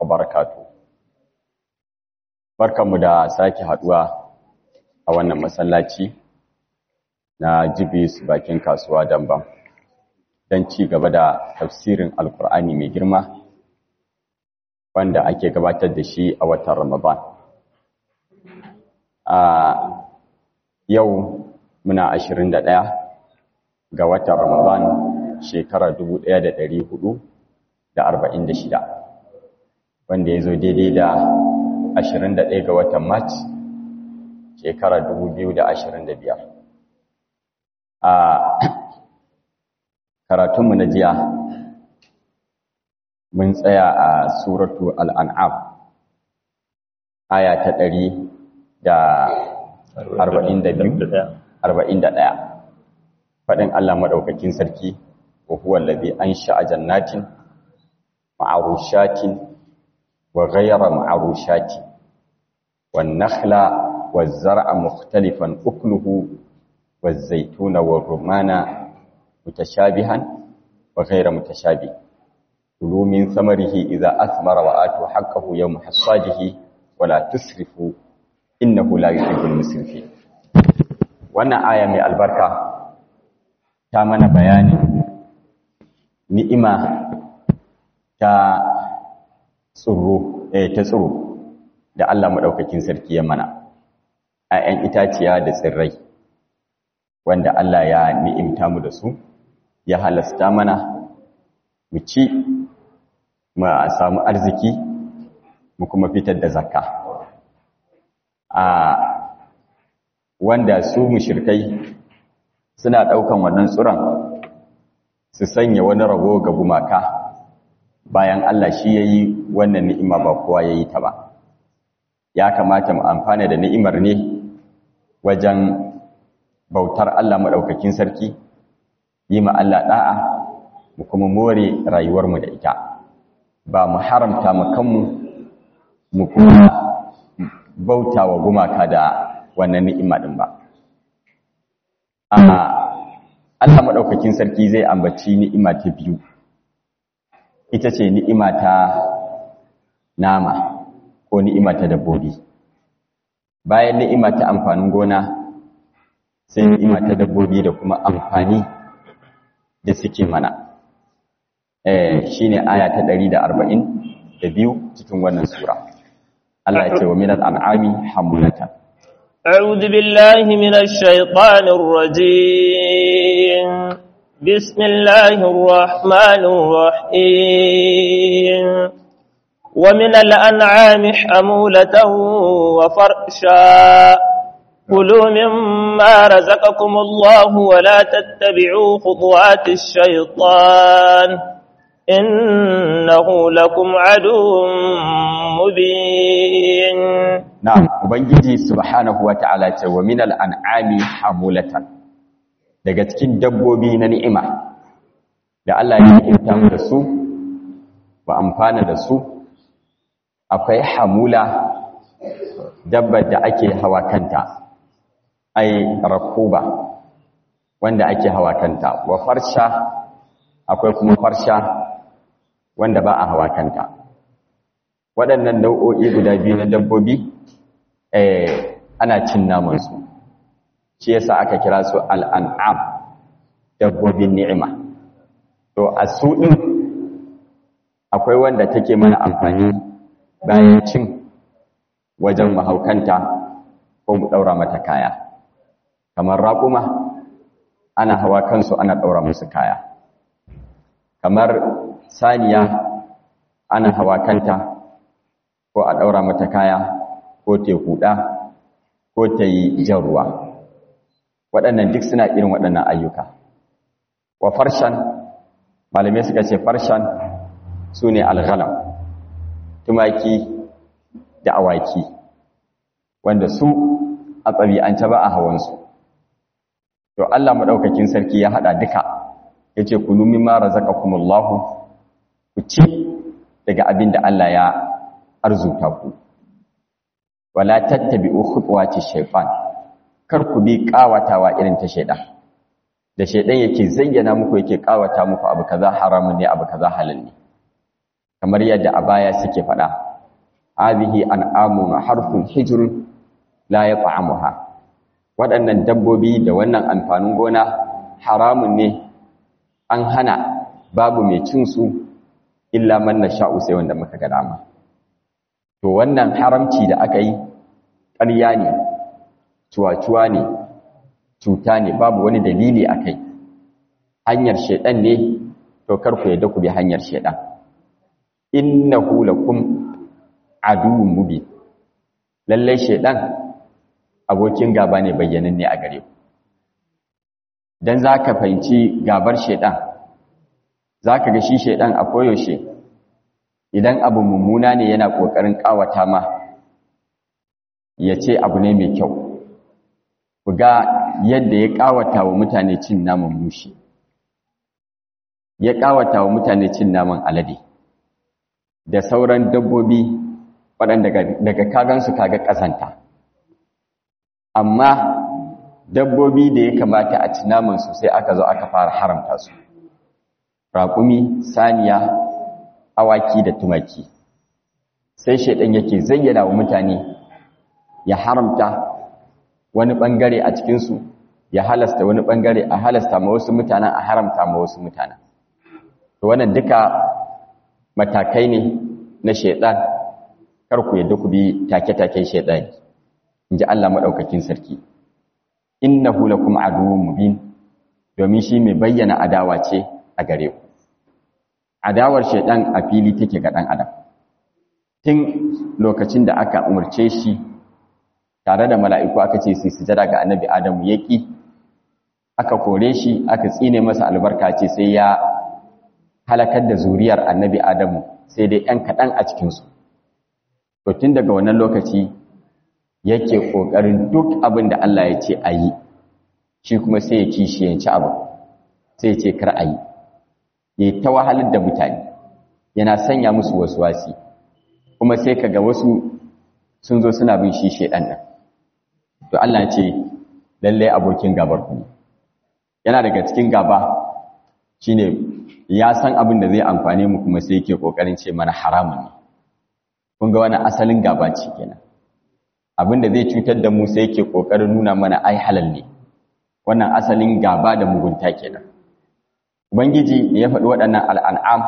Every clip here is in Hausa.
barakatuh barkanmu da sake haduwa a wannan masallaci na jibis bakin kasuwa damba don ci gaba da tafsirin alkur'ani mai girma wanda ake gabatar da shi a watan ramadan a yau muna 21 ga watan ramadan shekarar 1446 wanda ya zo daidai da 21 ga watan march shekarar 2025 a karatunmu na jiya mun tsaya a suratu al'an'am aya ta 141 faɗin Allah maɗaukakin sarki wa huwa allazi ansha'a jannatin ma'arushatin wa ghayra ma'arushatin wan nakhla waz zar'a mukhtalifan ukluhu waz zaytuna war rumana mutashabihan wa ghayra mutashabih kulu min samarihi idza athmara wa atu haqqahu yawma hasadihi wa la tusrifu innahu la yuhibbul musrifin wannan aya mai albarka ta mana bayani ni'ima ta tsoro eh ta tsoro da Allah madaukakin sarki ya mana ayan itaciya da tsirrai wanda Allah ya ni'imta mu da su ya halasta mana mu ci mu samu arziki mu kuma fitar da zakka a wanda su mushrikai suna ɗaukan wannan tsuran su sanya wani rago ga gumaka bayan Allah shi ya yi wannan ni'ima ba kowa ya yi ta ba ya kamata mu amfana da ni'imar ne wajen bautar Allah maɗaukakin sarki yi ma Allah ɗa'a mu kuma more rayuwarmu da ita ba mu haramta mu kanmu mu kuma bauta wa gumaka da wannan ni'ima ɗin ba Allah maɗaukakin sarki zai ambaci ni'ima ta biyu ita ce ni'ima ta nama ko ni'ima ta dabbobi bayan ni'ima ta amfanin gona sai ni'ima ta dabbobi da kuma amfani da suke mana eh shine aya ta 140 da biyu cikin wannan sura Allah ya ce wa minal an'ami hamulatan أعوذ بالله من الشيطان الرجيم بسم الله الرحمن الرحيم ومن الأنعام حمولة وفرشا كلوا مما رزقكم الله ولا تتبعوا خطوات الشيطان إنه لكم عدو مبين Na'am, Ubangiji subhanahu wa ta'ala ce wa minal an'ami hamulatan daga cikin dabbobi na ni'ima da Allah ya ni'imta mu da su ba amfana da su akwai hamula dabbar da ake hawa kanta ai rakuba wanda ake hawa kanta wa farsha akwai kuma farsha wanda ba a hawa kanta waɗannan nau'o'i guda biyu na dabbobi eh ana cin namansu shi yasa aka kira su al'an'am dabbobin ni'ima to a su ɗin akwai wanda take mana amfani bayan cin wajen mahaukanta ko mu ɗaura mata kaya kamar raƙuma ana hawa kansu ana ɗaura musu kaya kamar saniya ana hawa kanta ko a ɗaura mata kaya ko ta huɗa ko ta yi jan ruwa waɗannan duk suna irin waɗannan ayyuka wa farshan malamai suka ce farshan su ne alghalam tumaki da awaki wanda su a ɗabi'ance ba a hawansu to Allah maɗaukakin sarki ya haɗa duka ya ce ku numi mara zaka kumullahu ku ci daga abin da Allah ya arzuta ku wala tattabi'u khutuwati shaytan kar ku bi kawatawa irin ta shaydan da shaydan yake zayyana muku yake kawata muku abu kaza haramun ne abu kaza halal ne kamar yadda a baya suke faɗa hadhihi an'amun harfun hijr la yat'amuha waɗannan dabbobi da wannan amfanin gona haramun ne an hana babu mai cin su illa man nasha'u sai wanda muka ga dama to wannan haramci da aka yi ƙarya ne cuwa-cuwa ne cuta ne babu wani dalili a kai hanyar shaidan ne to karku yadda ku bi hanyar shaidan innahu lakum aduwwun mubin lalle shaidan abokin gaba ne bayyananne a gare ku dan zaka fahimci gabar shaidan zaka ga shi shaidan a koyaushe idan abu mummuna ne yana kokarin kawata ma ya ce abu ne mai kyau ku ga yadda ya kawata wa mutane cin naman mushi ya kawata wa mutane cin naman alade da sauran dabbobi waɗanda daga kagansu kaga ƙazanta amma dabbobi da ya kamata a ci namansu sai aka zo aka fara haramta su raƙumi saniya awaki da tumaki sai shaidan yake zayyana wa mutane ya haramta wani ɓangare a cikinsu ya halasta wani ɓangare a halasta ma wasu mutanen a haramta ma wasu mutanen to wannan duka matakai ne na shaidan kar ku yadda ku bi take-taken shaidan inji Allah madaukakin sarki innahu lakum aduwwun mubin domin shi mai bayyana adawa ce a gare ku adawar shaidan a fili take ga dan adam tun lokacin da aka umarce shi tare da mala'iku aka ce sai sujada ga annabi adamu yaki aka kore shi aka tsine masa albarka ce sai ya halakar da zuriyar annabi Adamu sai dai ‘yan kaɗan a cikinsu. To tun daga wannan lokaci yake ƙoƙarin duk abin da Allah ya ce a yi, shi kuma sai ya kishiyanci abin, sai ya ce kar a yi, ya ta wahalar da mutane, yana sanya musu wasu wasi, kuma sai ka ga wasu sun zo suna bin shi shaiɗan nan. To Allah ce, lallai abokin gabar ku Yana daga cikin gaba shi ne ya san abin da zai amfane mu kuma sai yake kokarin ce mana haramun ne kun ga wani asalin gaba ce kenan abin da zai cutar da mu sai yake kokarin nuna mana ai halal ne wannan asalin gaba da mugunta kenan ubangiji da ya faɗi waɗannan al'an'am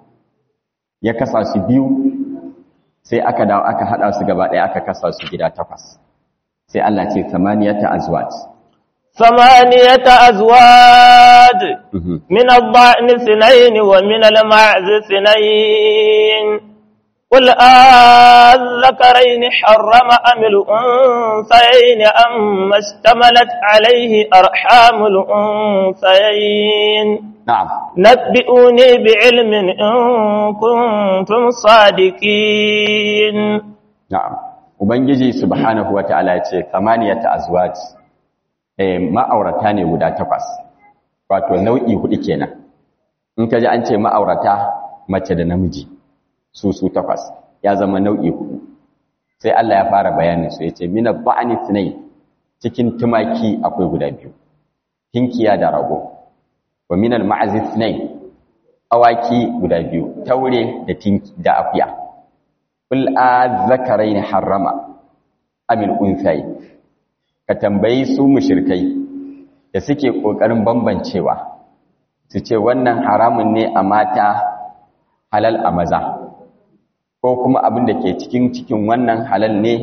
ya kasa su biyu sai aka dawo aka haɗa su gaba ɗaya aka kasa su gida takwas sai Allah ce samaniyata azwaj ثمانية أزواج من الضأن اثنين ومن المعز اثنين قل أذكرين حرم أم الأنثيين أم اشتملت عليه أرحام الأنثيين نعم نبئوني بعلم إن كنتم صادقين نعم وبنجي سبحانه وتعالى ثمانية أزواج ma'aurata ne guda takwas wato nau'i hudu kenan in ka ji an ce ma'aurata mace da namiji su su takwas ya zama nau'i hudu sai Allah ya fara bayanin su yace mina ba'ani sunai cikin tumaki akwai guda biyu tinkiya da rago wa minal ma'azi sunai awaki guda biyu taure da tinki da afiya kul azzakarain harrama amil unsay ka tambayi su mushirkai da suke ƙoƙarin bambancewa su ce wannan haramun ne a mata halal a maza ko kuma abin da ke cikin cikin wannan halal ne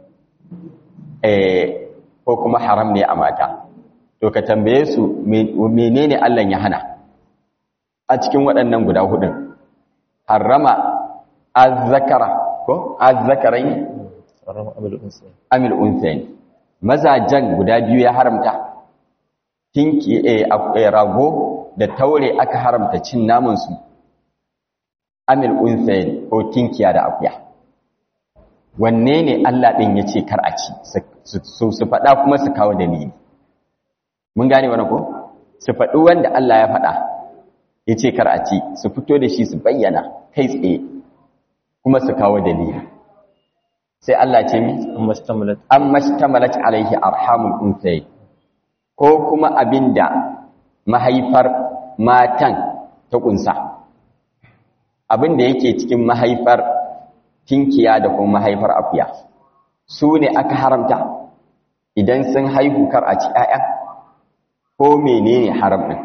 ko kuma haram ne a mata to ka tambaye su menene Allah ya hana a cikin waɗannan guda hudun harrama azzakara ko azzakarai amil unsayin mazajen guda biyu ya haramta tinki a rago da taure aka haramta cin namansu amil unsayin ko tinkiya da akuya wanne ne Allah ɗin ya ce kar a ci su faɗa kuma su kawo dalili mun gane wani ko su faɗi wanda Allah ya faɗa ya ce kar a ci su fito da shi su bayyana kai tsaye kuma su kawo dalili sai Allah ce mi an mashtamalat alaihi arhamul unsay ko kuma abinda mahaifar matan ta kunsa abin da yake cikin mahaifar tinkiya da kuma mahaifar akuya su ne aka haramta idan sun haihu kar a ci ‘ya'ya ko menene haram ɗin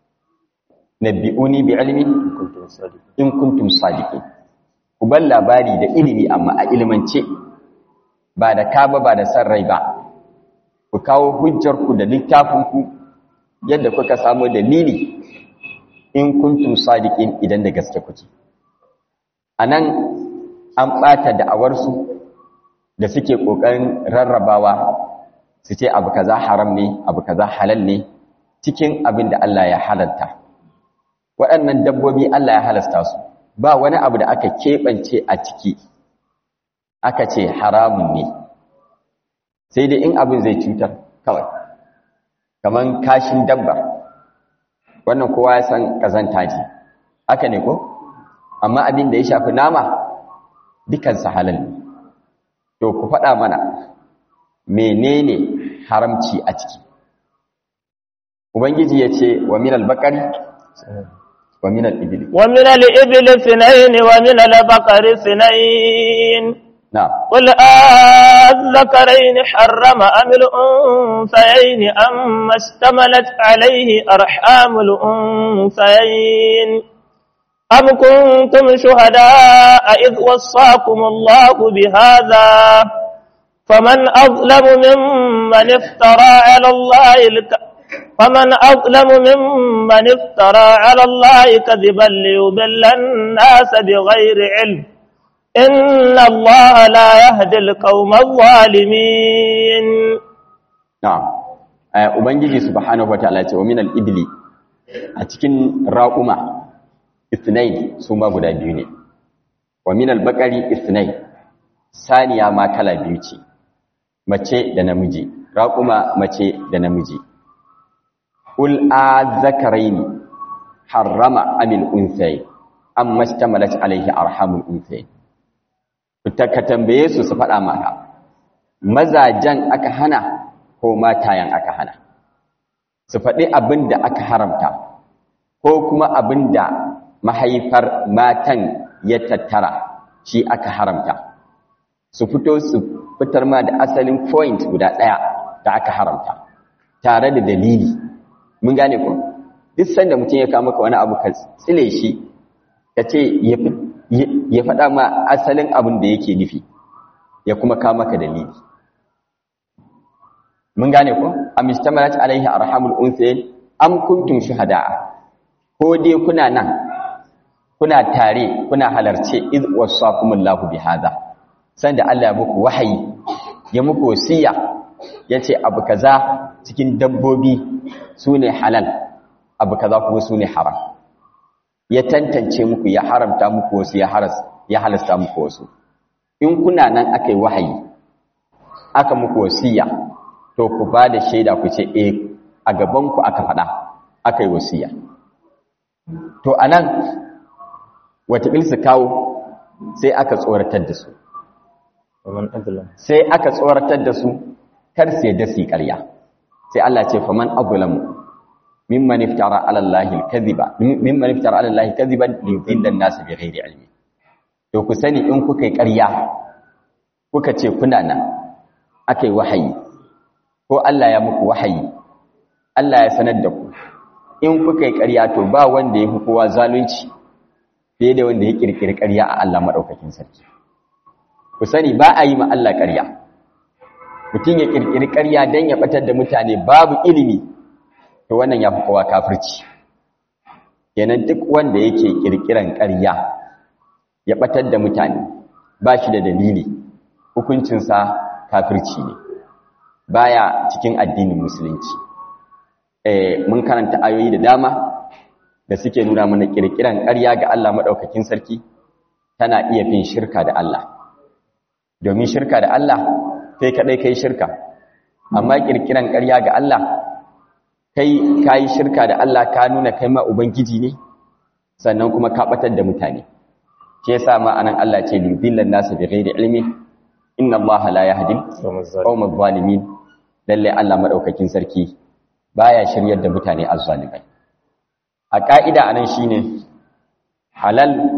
na bi'uni bi ilmi in kuntum sadiki ku bar labari da ilimi amma a ilimance ba da kaba ba da san rai ba ku kawo hujjarku da littafinku yadda kuka samu dalili in kuntum sadiqin idan da gaske kuke anan an ɓata da'awarsu da suke ƙoƙarin rarrabawa su ce abu kaza haram ne abu kaza halal ne cikin abin da Allah ya halalta waɗannan dabbobi Allah ya halasta su ba wani abu da aka keɓance a ciki aka ce haramun ne sai dai in abin zai cutar kawai kaman kashin dabba wannan kowa ya san ƙazanta ce haka ne ko amma abin da ya shafi nama dukansa halal ne to ku faɗa mana menene haramci a ciki ubangiji ya ce wa minal bakari wa minal ibili wa minal ibili sinayin wa minal bakari sinayin na قل الذكرين حرم أم الأنثيين أم اشتملت عليه أرحام الأنثيين أم كنتم شهداء إذ وصاكم الله بهذا فمن أظلم ممن افترى على الله الك... فمن أظلم ممن افترى على الله كذبا ليضل الناس بغير علم إن الله لا يهدي القوم الظالمين na'am eh ubangiji subhanahu wataala ya ce wa minal ibli a cikin raquma ithnain su ma guda biyu ne wa minal baqari ithnain saniya ma kala biyu ce mace da namiji raquma mace da namiji ul azzakaraini harrama amil unsay amma istamalat alaihi arhamul unsay ka tambaye su su faɗa maka mazajen aka hana ko matayen aka hana su faɗi abin da aka haramta ko kuma abin da mahaifar matan ya tattara shi aka haramta su fito su fitar ma da asalin point guda ɗaya da aka haramta tare da dalili mun gane ku duk sanda mutum ya kama ka wani abu ka tsile shi ka ce ya faɗa ma asalin abin da yake nufi ya kuma kama ka dalili mun gane ku am istamalat alaihi arhamul unsayn am kuntum shuhada'a ko dai kuna nan kuna tare kuna halarce iz wasakumullahu bihadha sanda Allah ya muku wahayi ya muku wasiya yace abu kaza cikin dabbobi sune halal abu kaza kuma sune haram ya tantance muku ya haramta muku wasu ya haras ya halasta muku wasu in kuna nan akai wahayi aka muku wasiya to ku ba da shaida ku ce eh a gaban ku aka faɗa akai wasiya to anan wataƙil su kawo sai aka tsoratar da su sai aka tsoratar da su kar sai da su ƙarya sai Allah ce faman azlamu mimman iftara ala Allahi al-kadhiba mimman iftara ala Allahi kadhiban li yudilla an-nas bighairi ilmi to ku sani in kuka yi ƙarya kuka ce kuna nan akai wahayi ko Allah ya muku wahayi Allah ya sanar da ku in kuka yi ƙarya to ba wanda ya fi kowa zalunci fiye da wanda ya kirkiri ƙarya a Allah maɗaukakin sarki ku sani ba a yi ma Allah ƙarya mutum ya kirkiri ƙarya don ya ɓatar da mutane babu ilimi to wannan ya fi kowa kafirci kenan duk wanda yake kirkiran ƙarya ya ɓatar da mutane ba shi da dalili hukuncinsa kafirci ne baya cikin addinin musulunci mun karanta ayoyi da dama da suke nuna mana kirkiran ƙarya ga Allah maɗaukakin sarki tana iya fin shirka da Allah domin shirka da Allah kai kaɗai kai shirka amma kirkiran ƙarya ga Allah kai kayi shirka da Allah ka nuna kai ma ubangiji ne sannan kuma ka batar da mutane shi yasa ma anan Allah ce li dillan nasu bi ghairi ilmi inna Allah la yahdi qawmal zalimin lalle Allah maɗaukakin sarki baya shiryar da mutane azzalimai a ƙa'ida a nan shi ne halal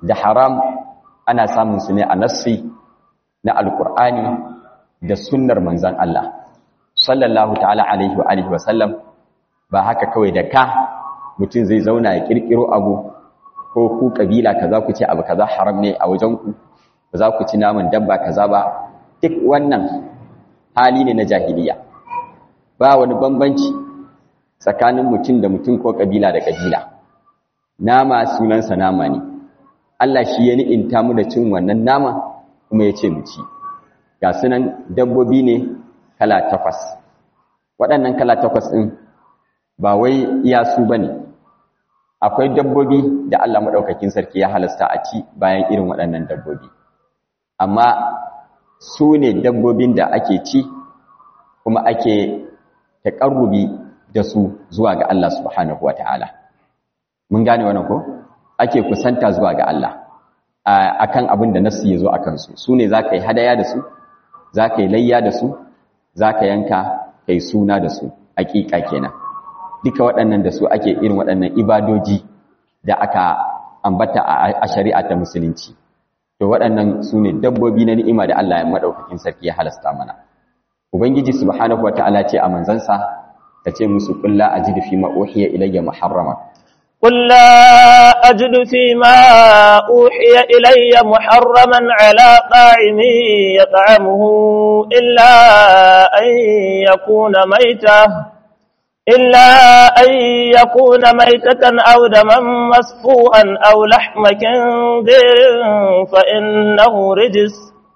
da haram ana samun su ne a nassi na alkur'ani da sunnar manzan Allah sallallahu ta'ala alaihi wa alihi wa sallam ba haka kawai da ka mutum zai zauna ya kirkiro abu ko ku kabila kaza ku ce abu kaza haram ne a wajen ku ba za ku ci naman dabba kaza ba duk wannan hali ne na jahiliya ba wani bambanci tsakanin mutum da mutum ko kabila da kabila nama sunansa nama ne Allah shi ya ni'inta mu da cin wannan nama kuma ya ce mu ci ga sunan dabbobi ne kala takwas waɗannan kala takwas ɗin ba wai iya su ba ne akwai dabbobi da Allah maɗaukakin sarki ya halasta a ci bayan irin waɗannan dabbobi amma su ne dabbobin da ake ci kuma ake taƙarrubi da su zuwa ga Allah subhanahu wa ta'ala mun gane wannan ko ake kusanta zuwa ga Allah akan abin da nasu ya zo a kansu su ne za ka yi hadaya da su za ka yi layya da su za ka yanka kai suna da su aƙiƙa kenan duka waɗannan da su ake irin waɗannan ibadoji da aka ambata a shari'a ta musulunci to waɗannan su ne dabbobi na ni'ima da Allah ya maɗaukakin sarki ya halasta mana ubangiji subhanahu wata'ala ce a manzansa ta ce musu kulla ajidu fi ma uhiya ilayya muharrama قل لا أجد فيما أوحي إلي محرما على طاعم يطعمه إلا أن يكون ميتة إلا أن يكون ميتة أو دما مسفوحا أو لحم خنزير فإنه رجس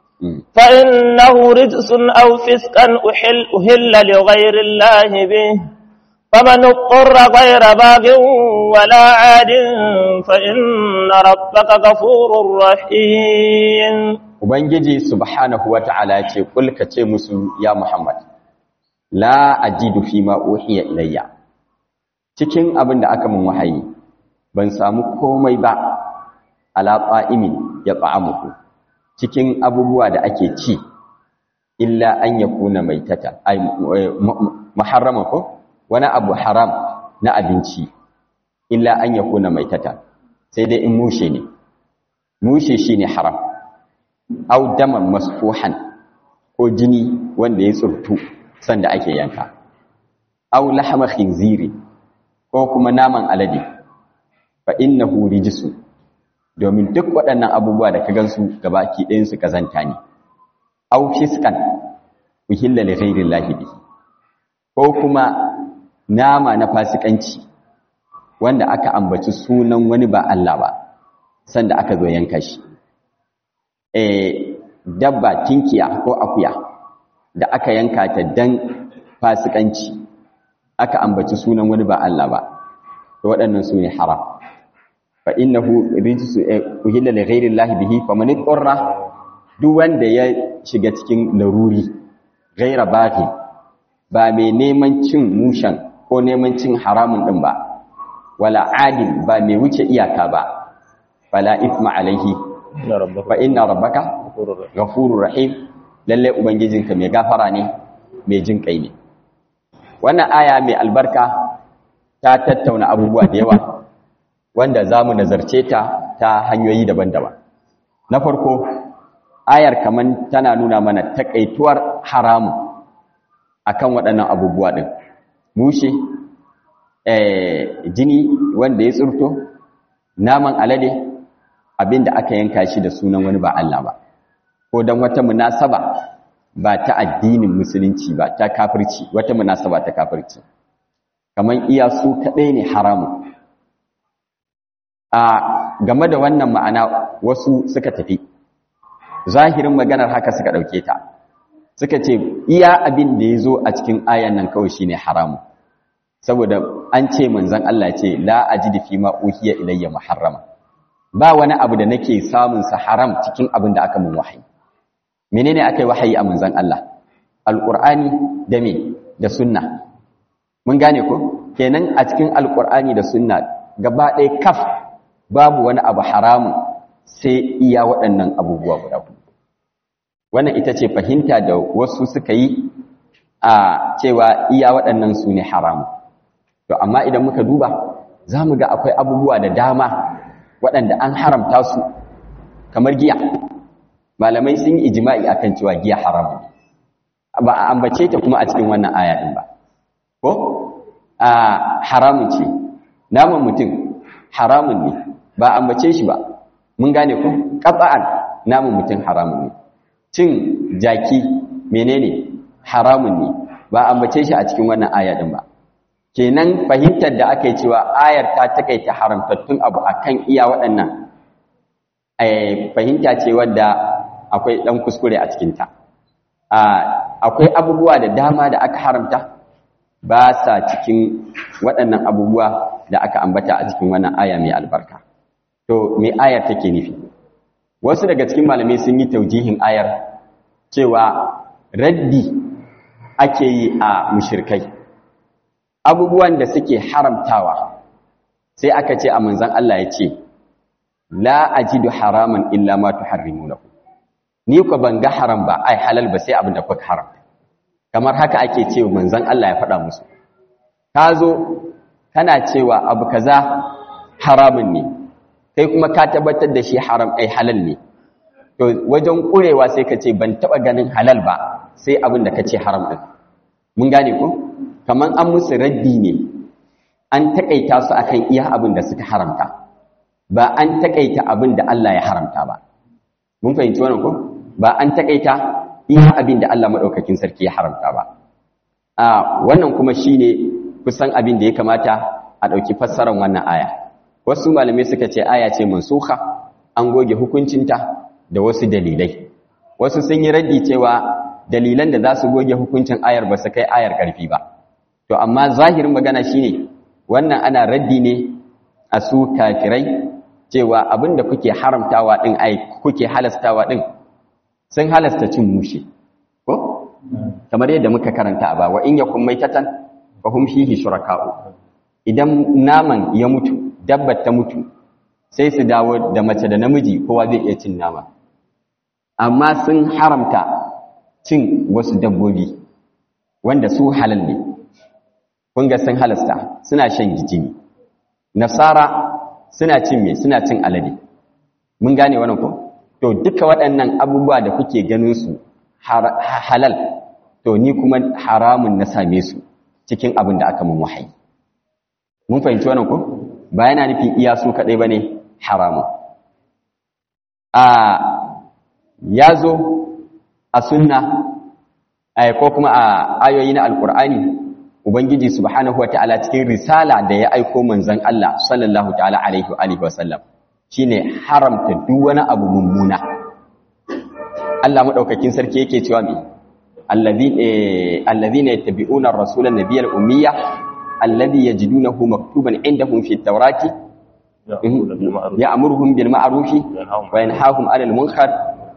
فإنه رجس أو فسقا أحل, أهل لغير الله به فمن اضطر غير باغ ولا عاد فإن ربك غفور رحيم Ubangiji subhanahu wa ta'ala ce, Kulka ce musu ya Muhammad, La ajidu fi ma uhiya ilayya, cikin abin da aka mun wahayi, ban samu komai ba, ala imin ya ta'amuku, cikin abubuwa da ake ci, illa an ya kuna mai tata, ai, maharrama ko? wani abu haram na abinci illa an ya kuna mai tata sai dai in mushe ne mushe shi ne haram au daman masfuhan ko jini wanda ya tsurtu sanda ake yanka au lahama khinziri ko kuma naman alade fa innahu rijsu domin duk waɗannan abubuwa da ka gansu gabaki ɗayan su kazanta ne au fiskan uhilla li ghairi llahi bihi ko kuma nama na fasikanci wanda aka ambaci sunan wani ba Allah ba sanda aka zo yanka shi eh dabba tinkiya ko akuya da aka yanka ta dan fasikanci aka ambaci sunan wani ba Allah ba to waɗannan su ne haram fa innahu rijsu uhilla li ghairi Allah bihi faman iqra duk wanda ya shiga cikin laruri ghaira baghi ba mai neman cin mushan ko neman cin haramun din ba wala adil ba mai wuce iyaka ba fala ithma alaihi fa inna rabbaka ghafurur rahim lalle ubangijinka mai gafara ne mai jin kai ne wannan aya mai albarka ta tattauna abubuwa da yawa wanda zamu nazarce ta ta hanyoyi daban-daban na farko ayar kaman tana nuna mana takaituwar haramu akan waɗannan abubuwa din mushe jini wanda ya tsurto naman alade abinda aka yanka shi da sunan wani ba Allah ba ko don wata munasaba ba ta addinin musulunci ba ta kafirci wata munasaba ta kafirci kamar iya su kaɗai ne haramu a game da wannan ma'ana wasu suka tafi zahirin maganar haka suka ɗauke ta suka ce iya abin da ya zo a cikin ayan nan kawai shine haramu saboda an ce manzon Allah ce la ajidu fi ma uhiya ilayya muharrama ba wani abu da nake samun sa haram cikin abin da aka mun wahayi menene akai wahayi a manzon Allah alqur'ani da me da sunna mun gane ko kenan a cikin alqur'ani da sunna gaba ɗaya kaf babu wani abu haramun sai iya waɗannan abubuwa guda wannan ita ce fahimta da wasu suka yi a cewa iya waɗannan su ne haramu to amma idan muka duba za mu ga akwai abubuwa da dama waɗanda an haramta su kamar giya malamai sun yi ijma'i akan cewa giya haramun ba a ambace ta kuma a cikin wannan aya din ba ko a haramun ce naman mutum haramun ne ba a ambace shi ba mun gane ko qat'an naman mutum haramun ne cin jaki menene haramun ne ba a ambace shi a cikin wannan aya din ba kenan fahimtar da aka yi cewa ayar ta takaita haramtattun abu akan iya waɗannan fahimta ce wadda akwai ɗan kuskure a cikinta akwai abubuwa da dama da aka haramta ba sa cikin waɗannan abubuwa da aka ambata a cikin wannan aya mai albarka to me ayar take nufi wasu daga cikin malamai sun yi taujihin ayar cewa raddi ake yi a mushirkai abubuwan da suke haramtawa sai aka ce a manzan Allah ya ce la ajidu haraman illa ma tuharrimunahu ni ko ban ga haram ba ai halal ba sai abin da kuka haram kamar haka ake cewa manzon Allah ya faɗa musu ka zo kana cewa abu kaza haramun ne kai kuma ka tabbatar da shi haram ai halal ne to wajen kurewa sai ka ce ban taba ganin halal ba sai abin da kace haram din mun gane ko kaman an musu raddi ne an takaita su akan iya abin da suka haramta ba an takaita abin da Allah ya haramta ba mun fahimci wannan ko ba an takaita iya abin da Allah madaukakin sarki ya haramta ba a wannan kuma shine kusan abin da ya kamata a dauki fassarar wannan aya wasu malamai suka ce aya ce mansukha an goge hukuncinta da wasu dalilai wasu sun yi raddi cewa dalilan da za su goge hukuncin ayar ba su kai ayar karfi ba to amma zahirin magana shine wannan ana raddi ne a su kafirai cewa abin da kuke haramtawa din ai kuke halastawa din sun halasta cin mushe ko kamar yadda muka karanta ba wa in yakum maitatan fa hum fihi shuraka'u idan naman ya mutu dabbar ta mutu sai su dawo da mace da namiji kowa zai iya cin nama amma sun haramta cin wasu dabbobi wanda su halal ne kun ga sun halasta suna shan jini nasara suna cin me suna cin alade mun gane wannan ko to duka waɗannan abubuwa da kuke ganin su halal to ni kuma haramun na same su cikin abin da aka mun wahayi mun fahimci wannan ko ba yana nufin iya su kadai bane haramun a ya zo a sunna ko kuma a ayoyi na alkur'ani ubangiji subhanahu ta'ala cikin risala da ya aiko manzon Allah sallallahu ta'ala alaihi wa alihi wasallam shine haramta duk wani abu mummuna Allah madaukakin sarki yake cewa me alladhina yattabi'una ar-rasula an-nabiyyal ummiyya alladhi yajidunahu maktuban indahum fi at-taurati ya'muruhum bil ma'rufi wa yanhahum 'anil munkar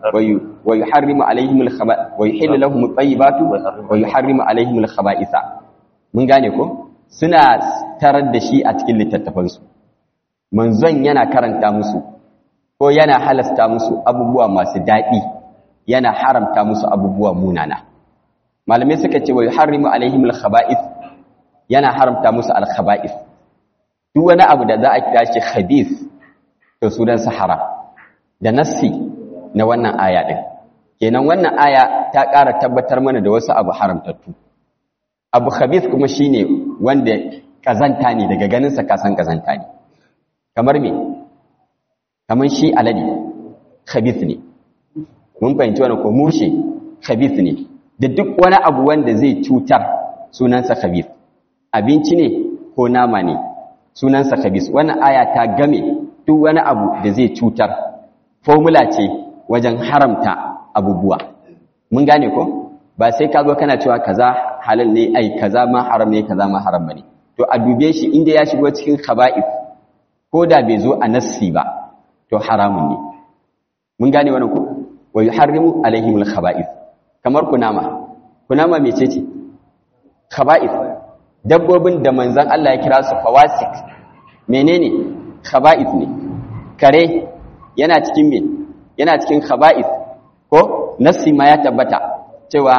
ويحرم عليهم الخبائث ويحل لهم الطيبات ويحرم عليهم الخبائث mun gane ko suna tarar da shi a cikin littattafansu manzon yana karanta musu ko yana halasta musu abubuwa masu daɗi yana haramta musu abubuwa munana malamai suka ce wa yuharrimu alaihim alkhaba'ith yana haramta musu alkhaba'ith duk wani abu da za a kira shi khabith to sunan sahara da nassi na wannan aya ɗin kenan wannan aya ta ƙara tabbatar mana da wasu abu haramtattu abu khabith kuma shine wanda kazanta ne daga ganinsa kasan kazanta ne kamar me kamar shi alade khabith ne mun fahimci wannan ko mushe khabith ne da duk wani abu wanda zai cutar sunansa khabith abinci ne ko nama ne sunansa khabith wannan aya ta game duk wani abu da zai cutar formula ce wajen haramta abubuwa mun gane ko ba sai ka zo kana cewa kaza halal ne ai kaza ma haram ne kaza ma haram bane to a dube shi inda ya shigo cikin khaba'if ko da bai zo a nassi ba to haramun ne mun gane wannan ko wa yuharrimu alaihim alkhaba'if kamar kunama kunama mecece khaba'if dabbobin da manzon Allah ya kira su fawasik menene khaba'if ne kare yana cikin me yana cikin khaba'ith ko nassi ma ya tabbata cewa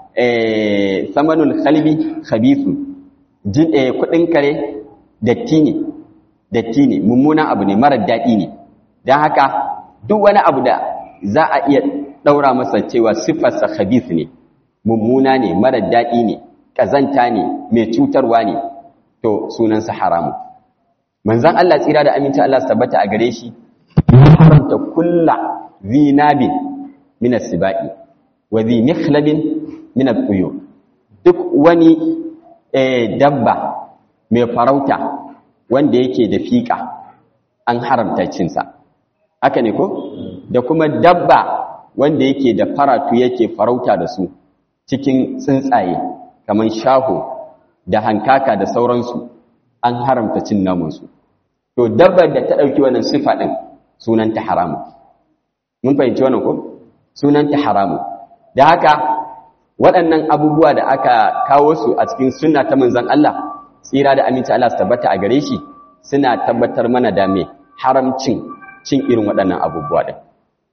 eh samanul khalbi khabithun jin eh kudin kare datti ne datti ne mummunan abu ne marar dadi ne don haka duk wani abu da za a iya ɗaura masa cewa siffarsa khabith ne mummuna ne marar daɗi ne ƙazanta ne mai cutarwa ne to sunansa haramu manzan Allah tsira da aminci Allah su tabbata a gare shi haramta kulla zinabin min as-sibai wa zi mikhlabin min at-tuyur duk wani dabba mai farauta wanda yake da fiƙa an haramta cinsa haka ne ko da kuma dabba wanda yake da faratu yake farauta da su cikin tsuntsaye kamar shaho da hankaka da sauransu an haramta cin namansu to dabbar da ta ɗauki wannan sifa ɗin sunanta haramu mun fahimci wannan ko sunanta haramu da haka waɗannan abubuwa da aka kawo su a cikin sunna ta manzon Allah tsira da aminci Allah su tabbata a gare shi suna tabbatar mana da me haramcin cin irin waɗannan abubuwa ɗin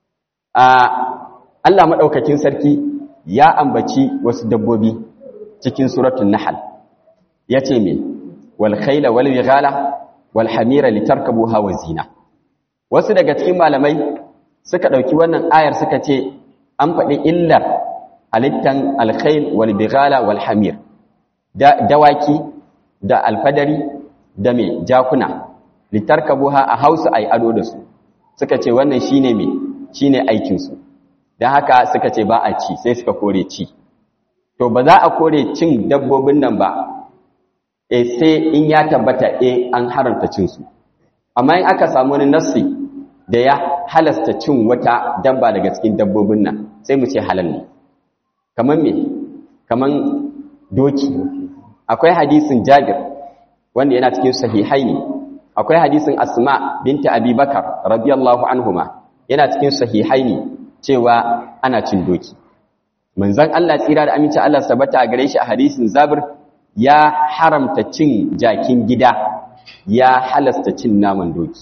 Allah maɗaukakin sarki ya ambaci wasu dabbobi cikin suratun nahal ya ce me wal khayla wal bighala wal hamira litarkabuha wa zina wasu daga cikin malamai suka ɗauki wannan ayar suka ce an faɗi illar halittan alkhayl wal bighala wal hamir dawaki da alfadari da me jakuna litarkabuha a hausa ai ado da su suka ce wannan shine me shine aikin su dan haka suka ce ba a ci sai suka kore ci to ba za a kore cin dabbobin nan ba eh sai in ya tabbata eh an haramta cin su amma in aka samu wani nassi da ya halasta cin wata dabba daga cikin dabbobin nan sai mu ce halal ne kaman me kaman doki akwai hadisin Jabir wanda yana cikin sahihaini akwai hadisin Asma binta Abi Bakar radiyallahu anhuma yana cikin sahihaini cewa ana cin doki manzon Allah tsira da aminci Allah sabata a gare shi a hadisin Zabir ya haramta cin jakin gida ya halasta cin naman doki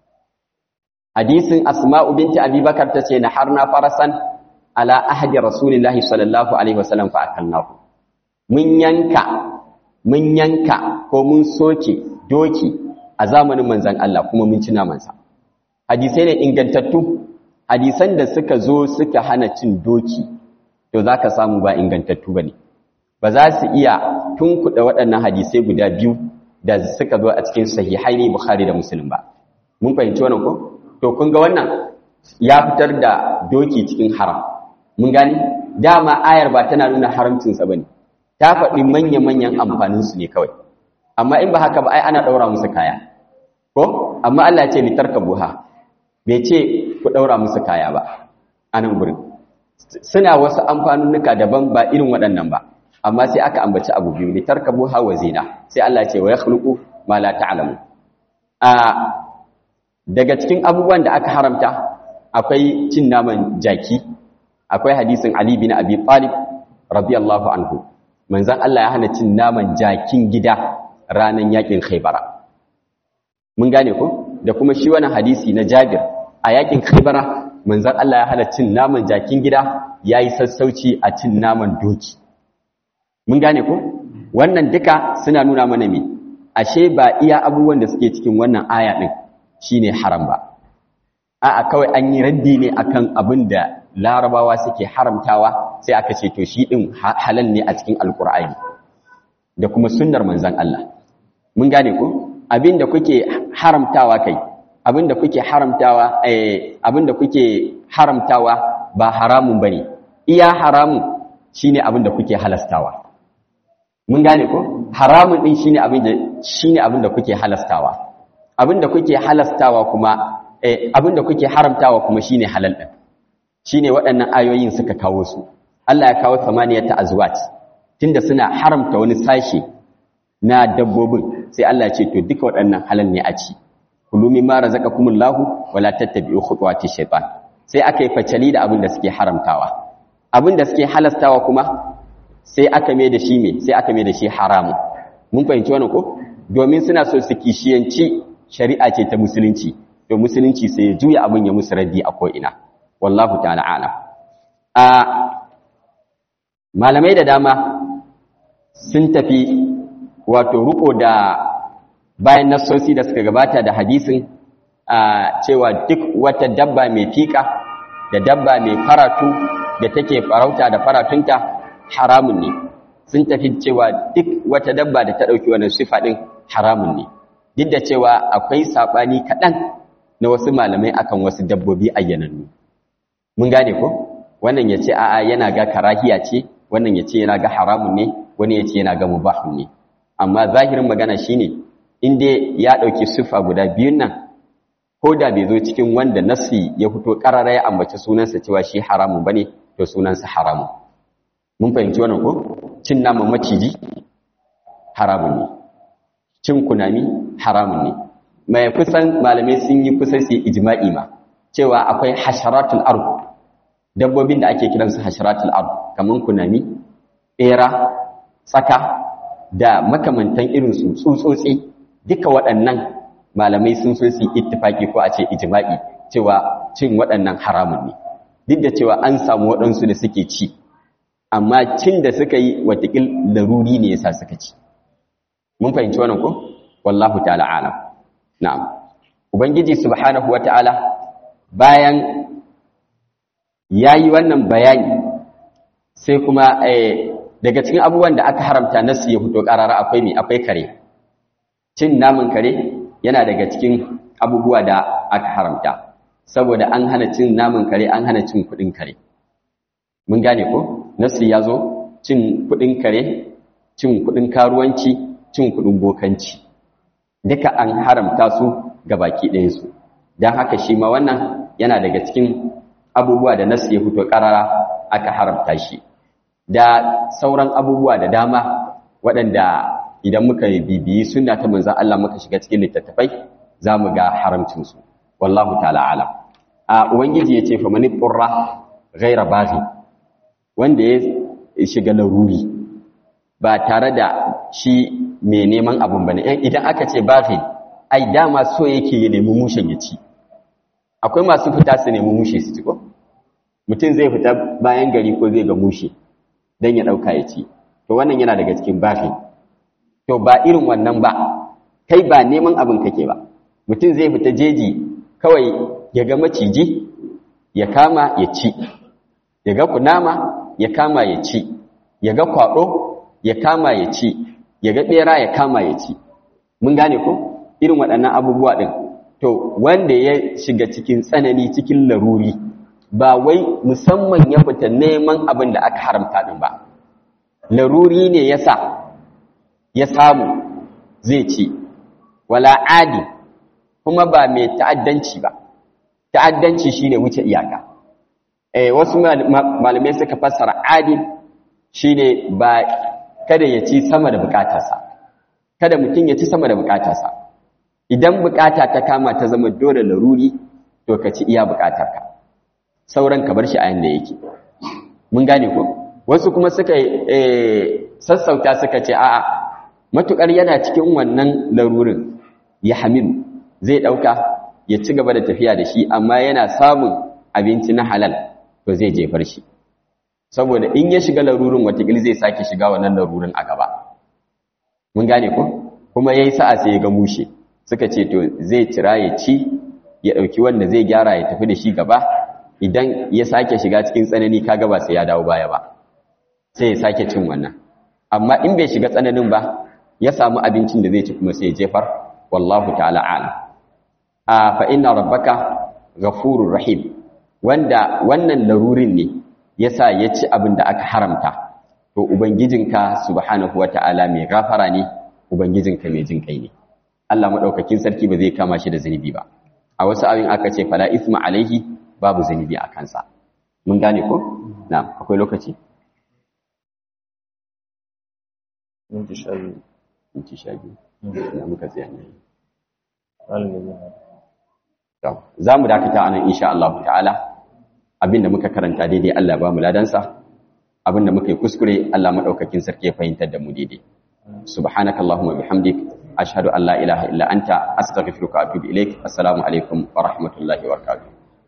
hadisin Asma binta Abi Bakar tace na harna farasan ala ahdi rasulillahi sallallahu alaihi wasallam fa akalnahu mun yanka mun yanka ko mun soke doki a zamanin manzan Allah kuma mun ci namansa hadisai ne ingantattu hadisan da suka zo suka hana cin doki to za ka samu ba ingantattu ba ne ba za su iya tunkuɗa waɗannan hadisai guda biyu da suka zo a cikin sahihaini bukhari da muslim ba mun fahimci wannan ko to kun ga wannan ya fitar da doki cikin haram mun gani dama ayar ba tana nuna haramcinsa ba ne ta faɗi manya-manyan amfaninsu ne kawai amma in ba haka ba ai ana ɗaura musu kaya ko amma Allah ce litarka buha bai ce ku ɗaura musu kaya ba a nan gurin suna wasu amfanunnuka daban ba irin waɗannan ba amma sai aka ambaci abu biyu litarka buha wa zina sai Allah ce wa ya khluqu ma la ta'lamu a daga cikin abubuwan da aka haramta akwai cin naman jaki akwai hadisin Ali bin Abi Talib radiyallahu anhu manzan Allah ya hana cin naman jakin gida ranar yakin khaibara mun gane ko da kuma shi wani hadisi na jabir a yakin khaibara manzan Allah ya hana cin naman jakin gida ya yi sassauci a cin naman doki mun gane ko wannan duka suna nuna mana me ashe ba iya abubuwan da suke cikin wannan aya din shine haram ba a'a kawai an yi raddi ne akan abin da larabawa suke haramtawa sai aka ce to shi din halal ne a cikin alkur'ani da kuma sunnar manzon Allah mun gane ko abinda kuke haramtawa kai abinda kuke haramtawa eh abinda kuke haramtawa ba haramun bane iya haramun shine abinda kuke halastawa mun gane ko haramun din shine abinda shine abinda kuke halastawa abinda kuke halastawa kuma eh abinda kuke haramtawa kuma shine halal din shine waɗannan ayoyin suka kawo su Allah ya kawo samaniyata azwat tunda suna haramta wani sashi na dabbobin sai Allah ya ce to duka waɗannan halal ne a ci kulu mimma razaqakumullahu wala tattabi'u khutuwati shaytan sai aka yi facali da abin da suke haramtawa abin da suke halastawa kuma sai aka mai da shi me sai aka mai da shi haramu mun fahimci wannan ko domin suna so su kishiyanci shari'a ce ta musulunci to musulunci sai ya juya abin ya musu raddi a ko ina wallahu ta'ala alam a malamai da dama sun tafi wato ruko da bayan nassosi da suka gabata da hadisin cewa duk wata dabba mai fika da dabba mai faratu da take farauta da faratunta haramun ne sun tafi cewa duk wata dabba da ta ɗauki wannan sifa ɗin haramun ne duk da cewa akwai saɓani kaɗan na wasu malamai akan wasu dabbobi ayyanannu mun gane ko wannan ya ce a'a yana ga karahiya ce wannan ya ce yana ga haramun ne wani ya ce yana ga mubahun ne amma zahirin magana shine in dai ya ɗauki sifa guda biyun nan ko da bai zo cikin wanda nasi ya fito ƙarara ya ambaci sunansa cewa shi haramun bane to sunansa haramun mun fahimci wannan ko cin naman maciji haramun ne cin kunami haramun ne mai kusan malamai sun yi kusan su ijma'i ma cewa akwai hasharatul ard dabbobin da ake kiransu hasharatul ard kaman kunami bera tsaka da makamantan irin su tsutsotsi duka waɗannan malamai sun so su ittifaki ko a ce ijma'i cewa cin waɗannan haramun ne duk da cewa an samu waɗansu da suke ci amma cin da suka yi watakil laruri ne yasa suka ci mun fahimci wannan ko wallahu ta'ala alam na'am ubangiji subhanahu wata'ala bayan yayi wannan bayani sai kuma daga cikin abubuwan da aka haramta nasu ya fito karara akwai me akwai kare cin naman kare yana daga cikin abubuwa da aka haramta saboda an hana cin naman kare an hana cin kudin kare mun gane ko nasu ya zo cin kudin kare cin kudin karuwanci cin kudin bokanci duka an haramta su ga baki ɗayansu don haka shi ma wannan yana daga cikin abubuwa da nasu ya fito ƙarara aka haramta shi da sauran abubuwa da dama waɗanda idan muka bibiyi suna ta manzan Allah muka shiga cikin littattafai za mu ga haramcinsu wallahu ta'ala alam a ubangiji ya ce fa mani ƙurra gaira baghi wanda ya shiga laruri ba tare da shi mai neman abun bane idan aka ce baghi ai dama so yake ya nemi mushen ya ci akwai masu fita su nemi mushe su ci ko mutum zai fita bayan gari ko zai ga mushe don ya ɗauka ya ci to wannan yana daga cikin baghi to ba irin wannan ba kai ba neman abin kake ba mutum zai fita jeji kawai ya ga maciji ya kama ya ci ya ga kunama ya kama ya ci ya ga kwaɗo ya kama ya ci ya ga ɓera ya kama ya ci mun gane ko irin waɗannan abubuwa ɗin to wanda ya shiga cikin tsanani cikin laruri ba wai musamman ya fita neman abin da aka haramta ɗin ba laruri ne ya sa ya samu zai ci wala adi kuma ba mai ta'addanci ba ta'addanci shine wuce iyaka eh wasu malamai suka fassara adi shine ba kada ya ci sama da bukatarsa kada mutum ya ci sama da bukatarsa idan bukata ta kama ta zama dole laruri to ka ci iya bukatarka sauran ka bar shi a yanda yake mun gane ko wasu kuma suka sassauta suka ce a'a matukar yana cikin wannan larurin ya hamilu zai dauka ya ci gaba da tafiya da shi amma yana samun abinci na halal to zai jefar shi saboda in ya shiga larurin watakil zai sake shiga wannan larurin a gaba mun gane ko kuma yayi sa'a sai ya ga mushe suka ce to zai tira ya ci ya dauki wanda zai gyara ya tafi da shi gaba idan ya sake shiga cikin tsanani kaga ba sai ya dawo baya ba sai ya sake cin wannan amma in bai shiga tsananin ba ya samu abincin da zai ci kuma sai ya jefar wallahu ta'ala a'lam a fa inna rabbaka ghafurur rahim wanda wannan larurin ne yasa ya ci abin da aka haramta to ubangijinka subhanahu wata'ala mai gafara ne ubangijinka mai jin kai ne Allah madaukakin sarki ba zai kama shi da zunubi ba a wasu abin aka ce fala isma alaihi babu zunubi a kansa mun gane ko na'am akwai lokaci minti sha biyu minti sha biyu da muka tsaya ne za mu dakata anan insha Allah ta'ala abinda muka karanta daidai Allah ba mu ladansa abinda muka yi kuskure Allah madaukakin sarki ya fahimtar da mu daidai subhanakallahumma bihamdik ashhadu an la ilaha illa anta astaghfiruka wa atubu ilaik assalamu alaikum wa rahmatullahi wa barakatuh